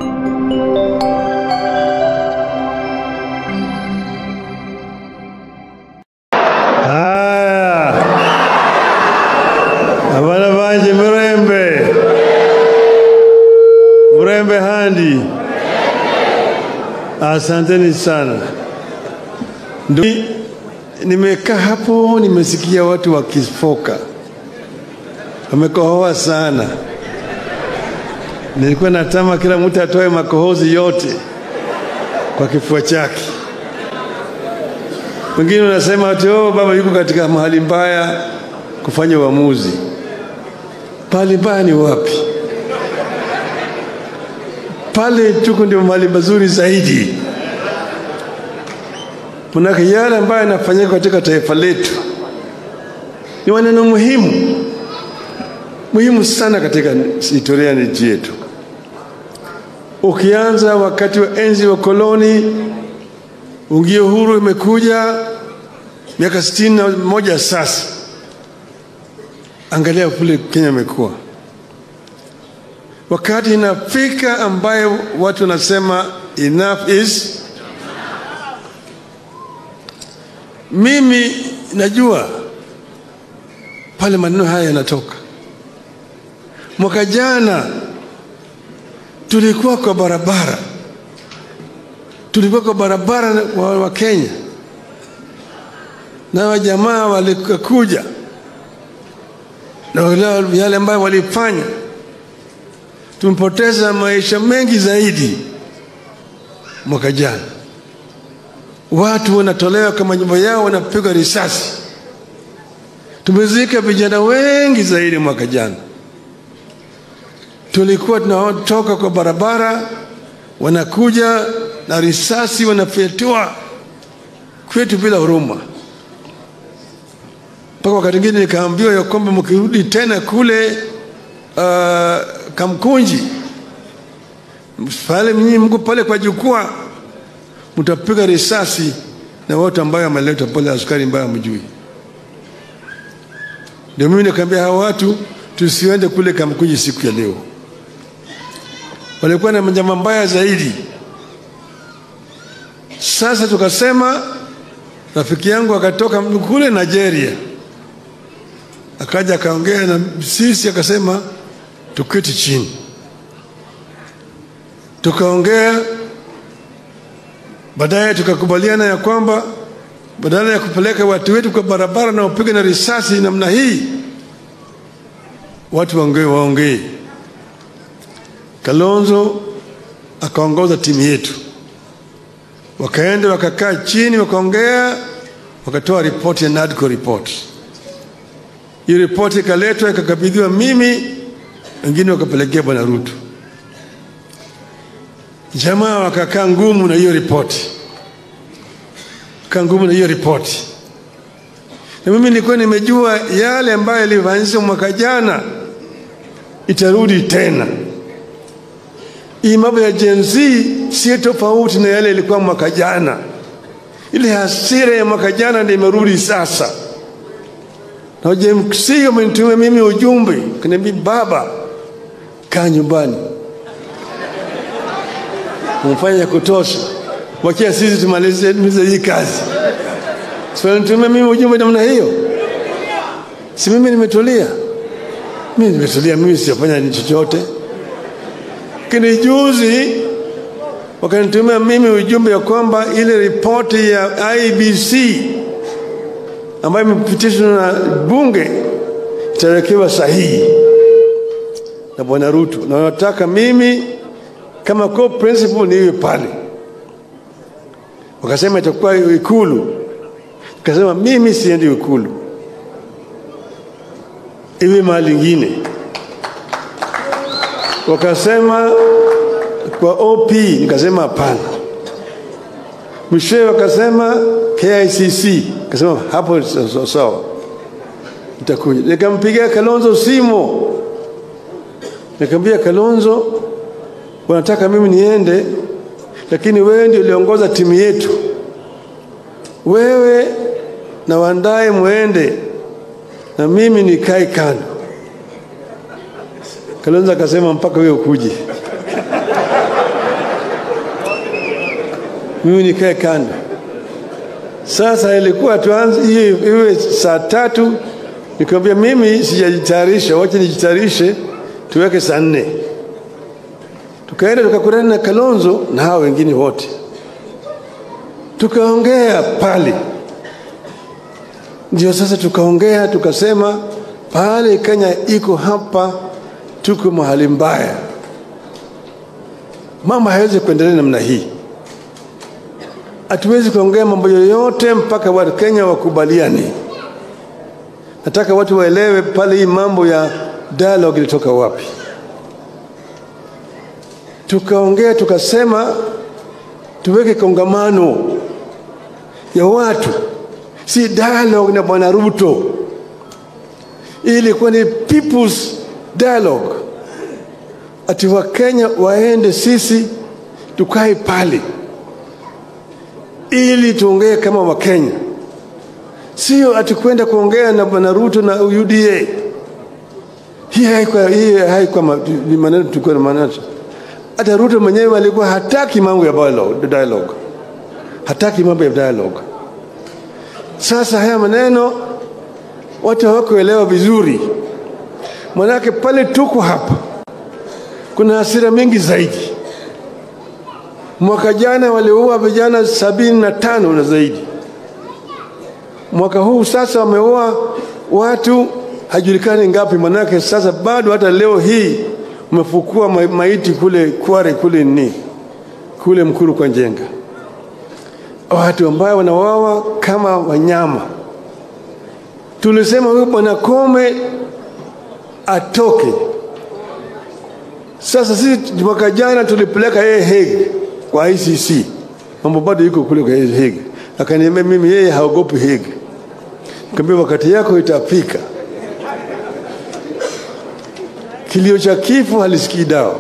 Haya, abana banje murembe murembe handi, asanteni sana. Ndu- Nimekaa hapo nimesikia watu wakifoka, wamekohoa sana. Nilikuwa natama kila mtu atoe makohozi yote kwa kifua chake. Wengine wanasema ati oh, baba yuko katika mahali mbaya kufanya uamuzi. Mahali mbaya ni wapi? Pale tuko ndio mahali mazuri zaidi. Manake yale ambayo yanafanyika katika taifa letu ni maneno muhimu muhimu sana katika historia ya nchi yetu. Ukianza wakati wa enzi wa koloni, ungio huru imekuja miaka sitini na moja sasa. Angalia kule Kenya imekuwa wakati inafika ambayo watu wanasema enough is. Mimi najua pale maneno haya yanatoka. Mwaka jana tulikuwa kwa barabara, tulikuwa kwa barabara wa, wa Kenya na wajamaa walikuja na wale- yale ambayo walifanya, tumepoteza maisha mengi zaidi mwaka jana. Watu wanatolewa kwa majumba yao, wanapigwa risasi. Tumezika vijana wengi zaidi mwaka jana. Tulikuwa tunatoka kwa barabara, wanakuja na risasi, wanafyatua kwetu bila huruma mpaka wakati mwingine nikaambiwa ya kwamba mkirudi tena kule uh, Kamkunji pale mnyinyi mko pale kwa jukwaa, mtapiga risasi na watu ambayo ameleta pale, askari ambayo hamjui. Ndio mimi nikaambia hawa watu tusiende kule Kamkunji siku ya leo. Walikuwa na njama mbaya zaidi. Sasa tukasema, rafiki yangu akatoka kule Nigeria akaja akaongea na sisi akasema tuketi chini, tukaongea. Baadaye tukakubaliana ya kwamba badala ya kupeleka watu wetu kwa barabara na upige na risasi namna hii, watu waongee waongee. Kalonzo akaongoza timu yetu, wakaenda wakakaa chini, wakaongea, wakatoa ripoti ya NADCO report hiyo ripoti ikaletwa ikakabidhiwa mimi, wengine wakapelekea bwana Ruto. Jamaa wakakaa ngumu na hiyo ripoti, kaa ngumu na hiyo ripoti, na mimi nilikuwa nimejua yale ambayo yalifanyika mwaka jana itarudi tena. Hii mambo ya Gen Z si tofauti na yale ilikuwa mwaka jana. Ile hasira ya mwaka jana ndio imerudi sasa na wajemsii wamenitumia mimi ujumbe kaniambia, baba, kaa nyumbani, umefanya ya kutosha, wachia sisi tumalize tumalize hii kazi. Si wanitumia mimi ujumbe namna hiyo? Si mimi nimetulia? Mimi nimetulia, mimi sijafanya chochote. Lakini juzi wakanitumia mimi ujumbe ya kwamba ile ripoti ya IBC ambayo imepitishwa na bunge itawekewa sahihi na bwana Ruto, na wanataka mimi kama co principal niwe pale. Wakasema itakuwa Ikulu, nikasema mimi siendi Ikulu, iwe mahali ingine. Wakasema kwa OP, nikasema hapana. Mwishowe wakasema KICC, kasema hapo sawa sawa, nitakuja. Nikampigia Kalonzo simu, nikamwambia Kalonzo, wanataka mimi niende, lakini wewe ndio uliongoza timu yetu, wewe na Wandae mwende na mimi nikae kando. Kalonzo akasema mpaka wewe ukuje. mimi nikae kando. Sasa ilikuwa tuanze hiyo iwe saa tatu, nikamwambia mimi sijajitayarisha, wacha nijitayarishe, tuweke saa nne. Tukaenda tukakutana na Kalonzo na hao wengine wote, tukaongea pale. Ndio sasa tukaongea tukasema, pale Kenya iko hapa, tuko mahali mbaya, mama hawezi kuendelea namna hii hatuwezi kuongea mambo yoyote mpaka watu Kenya wakubaliane. Nataka watu waelewe pale hii mambo ya dialogue ilitoka wapi. Tukaongea tukasema tuweke kongamano ya watu, si dialogue na bwana Ruto. Hii ilikuwa ni people's dialogue, ati Wakenya waende, sisi tukae pale ili tuongee kama Wakenya, sio ati kwenda kuongea na bwana Ruto na UDA. Hii haikuwa hii haikuwa maneno tulikuwa na maana. Hata Ruto mwenyewe alikuwa hataki mambo ya dialogue, hataki mambo ya dialogue. Sasa haya maneno watu hawakuelewa vizuri, manake pale tuko hapa kuna hasira mingi zaidi. Mwaka jana waliua vijana sabini na tano na zaidi. Mwaka huu sasa wameua watu hajulikani ngapi, manake sasa bado hata leo hii umefukua maiti kule Kware kule ni kule Mkuru kwa Njenga, watu ambao wanawawa kama wanyama. Tulisema huyu bwana Kome atoke. Sasa sisi mwaka jana tulipeleka yeye Hague kwa ICC, mambo bado yuko kule kwa Hague. Akaniambia mimi yeye haogopi Hague. Nikamwambia wakati yako itafika. Kilio cha kifo halisikii dawa.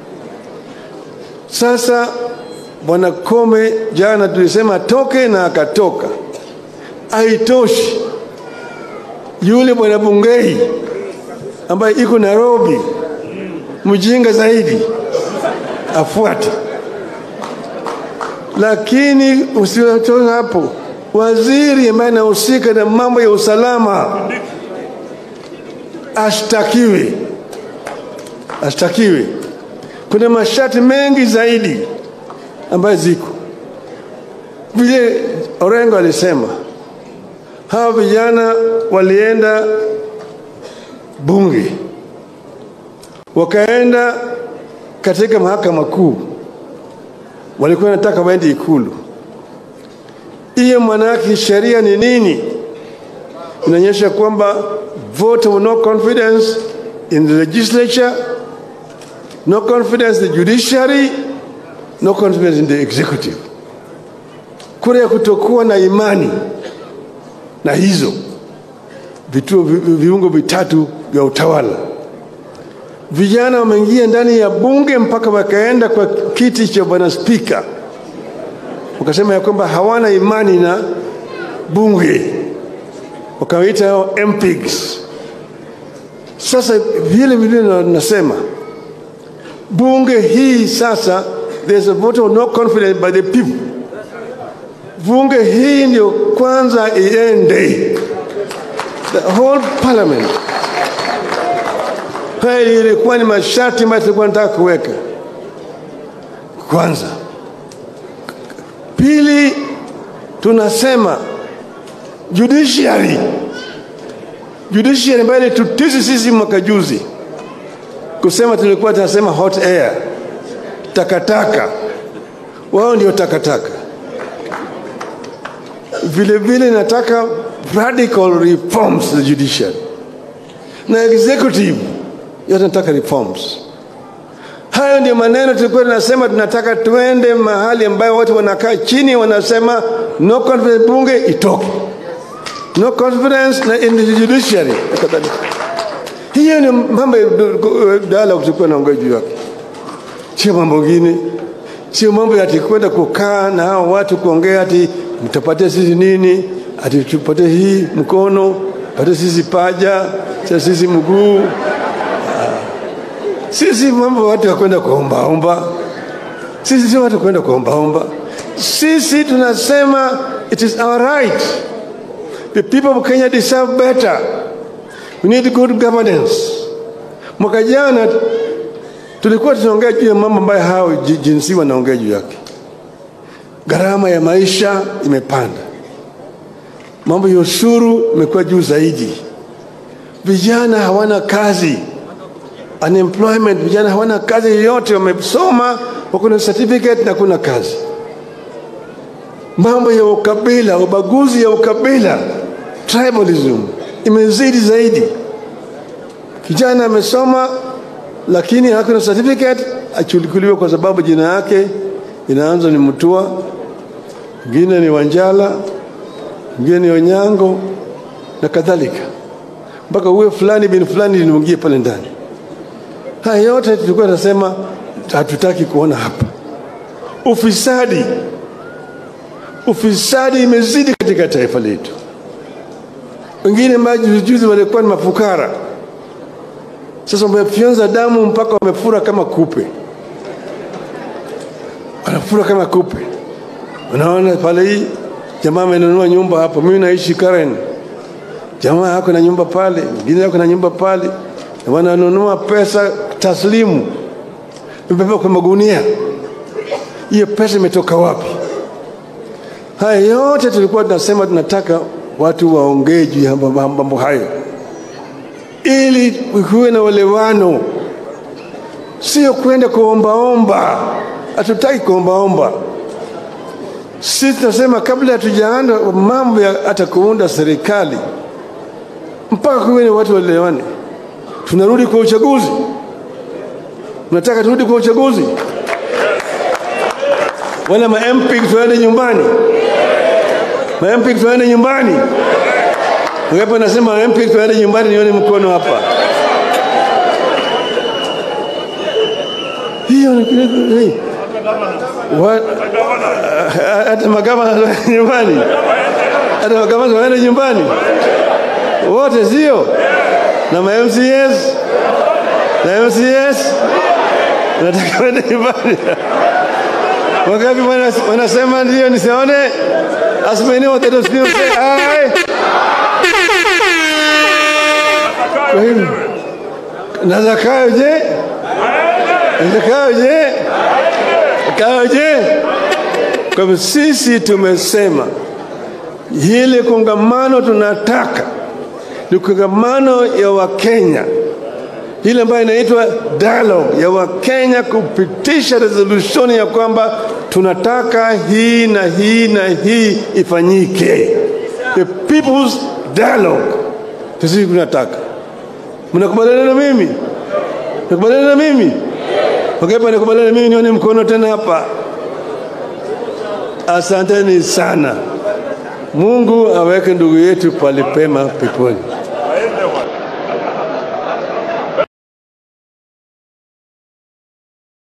Sasa bwana Kome jana tulisema toke na akatoka. Haitoshi, yule bwana Bungei ambaye iko Nairobi, mjinga zaidi, afuate lakini usiwatoe hapo. Waziri ambaye anahusika na mambo ya usalama ashtakiwe, ashtakiwe. Kuna masharti mengi zaidi ambayo ziko vile. Orengo alisema hawa vijana walienda bunge, wakaenda katika mahakama kuu walikuwa wanataka waende Ikulu. Hiyo maana yake sheria ni nini? Inaonyesha kwamba vote of no confidence in the legislature, no confidence in the judiciary, no confidence in the executive. Kura ya kutokuwa na imani na hizo vituo viungo vitatu vya utawala vijana wameingia ndani ya bunge mpaka wakaenda kwa kiti cha bwana spika, wakasema ya kwamba hawana imani na bunge, wakawaita hao MPs. Sasa vile vile nasema bunge hii sasa, there's a vote of no confidence by the people. Bunge hii ndio kwanza iende, the whole parliament haya ilikuwa ni masharti ambayo tulikuwa nataka kuweka kwanza. Pili, tunasema judiciary, judiciary ambayo ilitutisi sisi mwaka juzi kusema tulikuwa tunasema hot air, takataka. Wao ndio takataka. Vile vile nataka radical reforms the judiciary na executive yote nataka reforms. Hayo ndio maneno tulikuwa tunasema, tunataka tuende mahali ambayo watu wanakaa chini wanasema no confidence, bunge itoke, no confidence na in the judiciary. Hiyo ni mambo ya dialogue tulikuwa naongea juu yake, sio mambo mengine, sio mambo ati kwenda kukaa na hao watu kuongea ati mtapatia sisi nini, ati tupatie hii mkono, patie sisi paja, sisi mguu sisi mambo watu ya kwenda kuombaomba, sisi sio watu kwenda kuombaomba. sisi tunasema it is our right. The people of Kenya deserve better. We need good governance. Mwaka jana tulikuwa tunaongea juu ya mambo ambayo hao ji- jinsi wanaongea juu yake. Gharama ya maisha imepanda, mambo ya ushuru imekuwa juu zaidi, vijana hawana kazi, unemployment, vijana hawana kazi yoyote, wamesoma wako na certificate na kuna kazi. Mambo ya ukabila, ubaguzi ya ukabila, tribalism imezidi zaidi. Kijana amesoma lakini hakuna certificate, achukuliwe kwa sababu jina yake inaanza ni Mutua, mwingine ni Wanjala, mwingine ni Onyango na kadhalika, mpaka uwe fulani bin fulani limuingie pale ndani. Haya yote tulikuwa tunasema hatutaki kuona hapa. Ufisadi, ufisadi imezidi katika taifa letu. Wengine majuzi juzi walikuwa ni mafukara, sasa wamefyonza damu mpaka wamefura kama kupe, wanafura kama kupe. Unaona pale hii jamaa amenunua nyumba hapo, mimi naishi Karen, jamaa yako na nyumba pale, mwingine yako na nyumba pale, na wananunua pesa taslimu, imebeba kwa magunia. Hiyo pesa imetoka wapi? Haya yote tulikuwa tunasema tunataka watu waongee juu ya mambo mambo hayo ili kuwe na uelewano, sio kwenda kuombaomba. Hatutaki kuombaomba. Sisi tunasema kabla hatujaanza mambo ya hata kuunda serikali, mpaka kuwe na watu waelewane. Tunarudi kwa uchaguzi, tunataka turudi kwa uchaguzi, wala ma MP tuende nyumbani, ma MP tuende nyumbani. Ngapo nasema MP tuende nyumbani, nione mkono hapa. Hiyo ni hey. Wa- hata magavana waende nyumbani, hata magavana waende nyumbani wote, sio na ma MCS na MCS nataka waende nyumbani. Wangapi wana- wanasema ndio nisione? As many of them still say aye. Kwa hivyo na Zakayo je? Na Zakayo je? Zakayo je? Kwa hivyo sisi tumesema ile kongamano tunataka ni kongamano ya Wakenya ile ambayo inaitwa dialogue ya Wakenya kupitisha resolution ya kwamba tunataka hii na hii na hii ifanyike, the people's dialogue. Sisi tunataka, mnakubaliana na mimi? Mnakubaliana na mimi? Wangapi wanakubaliana na mimi? Nione mkono tena hapa. Asanteni sana. Mungu aweke ndugu yetu palipema peponi.